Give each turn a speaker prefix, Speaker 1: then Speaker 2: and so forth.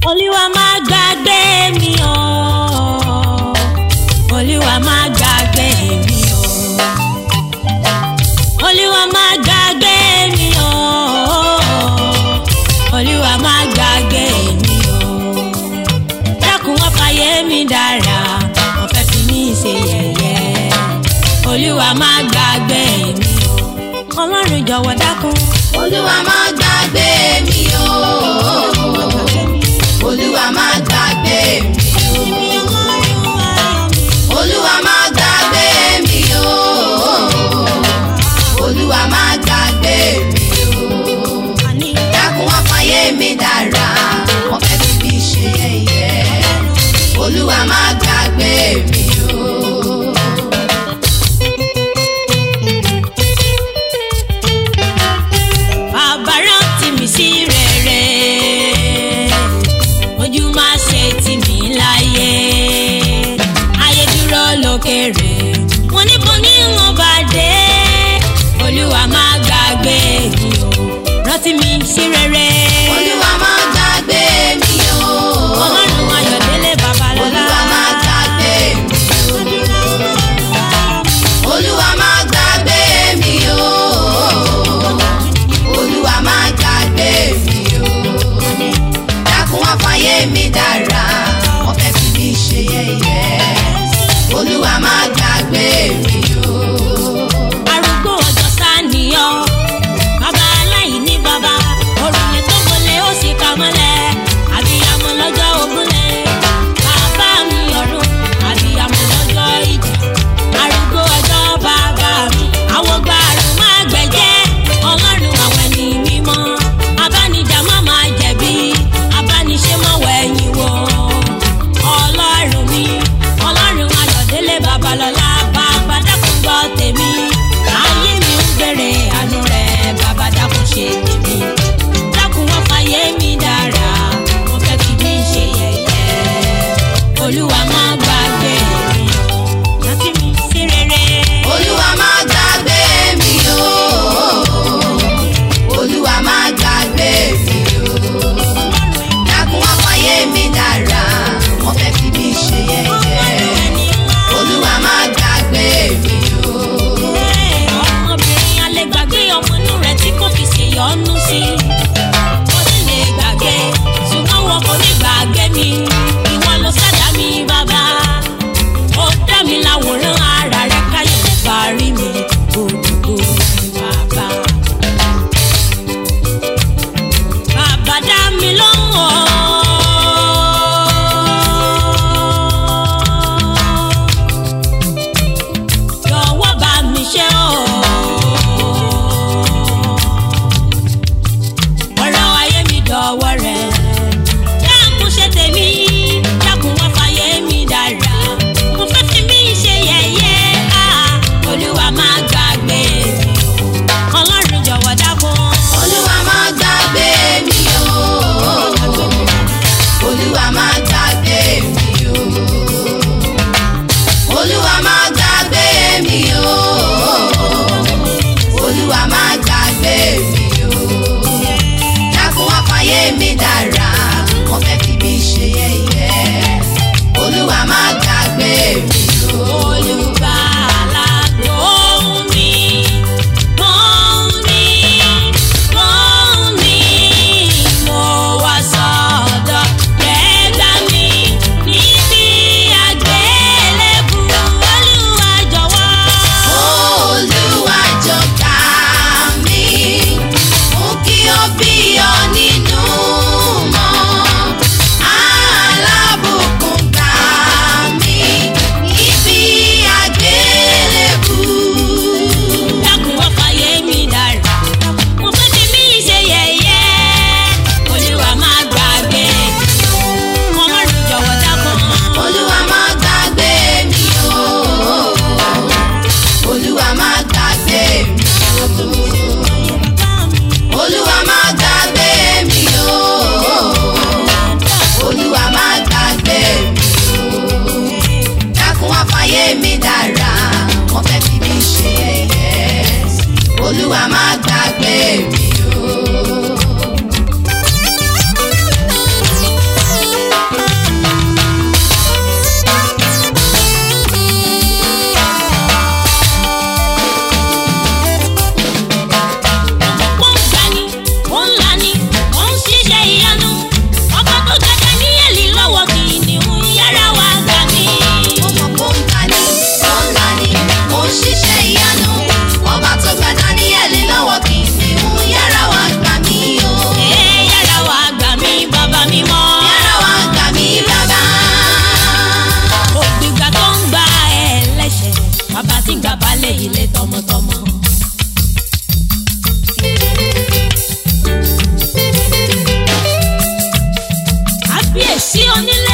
Speaker 1: olúwa má gbàgbé mi o olúwa má gbàgbé mi o olúwa má gbàgbé mi o olúwa má gbàgbé mi o dákun wọ́n fàyè mi dára wọ́n fẹ́ fi mí ṣe yẹ̀yẹ́ olúwa má gbàgbé mi o ọlọ́run jọ̀wọ́ dákun.
Speaker 2: olúwa má gbàgbé mi o olúwa má gbàgbé mi olúwa má gbàgbé mi o olúwa má gbàgbé mi o dákun wá fàyè mi dára wọ́n fẹ́ fi mí ṣe yẹ̀yẹ́ olúwa má gbàgbé mi o.
Speaker 1: bàbá rántí mi sí rere ojú má ṣe tì mí láyé ayé dúró lókèrè wọn níbo ní wọn bá dé olúwa má gbàgbé mi o rántí mi sí rere
Speaker 2: olúwa má gbàgbé mi o.
Speaker 1: ọlọ́run ayọ̀délé babalọ́lá
Speaker 2: olúwa má gbàgbé mi o. olúwa má gbàgbé mi o. olúwa má gbàgbé mi o. dákun wá fàyè mi dára wọ́n fẹ́ fi mí ṣe yẹ̀yẹ́. olúwa má gbàgbé mi o.
Speaker 1: arúgbó ọjọ́ sáníyàn bàbá aláìní bàbá òrùlé tó gbọlé ó sì kà mọ́lẹ̀ àbíyamọ lọ́jọ́ ògúnlẹ̀ bàbá mi ọ̀run àbíyamọ lọ́jọ́ ìjà arúgbó ọjọ́ bàbá mi àwọn gbàrú má gbẹ̀jẹ́ ọlọ́run àwọn ẹni mímọ́ abánijà má máa jẹ̀bi abániṣe má wẹ̀yìn wò ọlọ́run mi ọlọ́run ayọ̀délé babalọ́lá bàbá dákun kábíyèsí onílé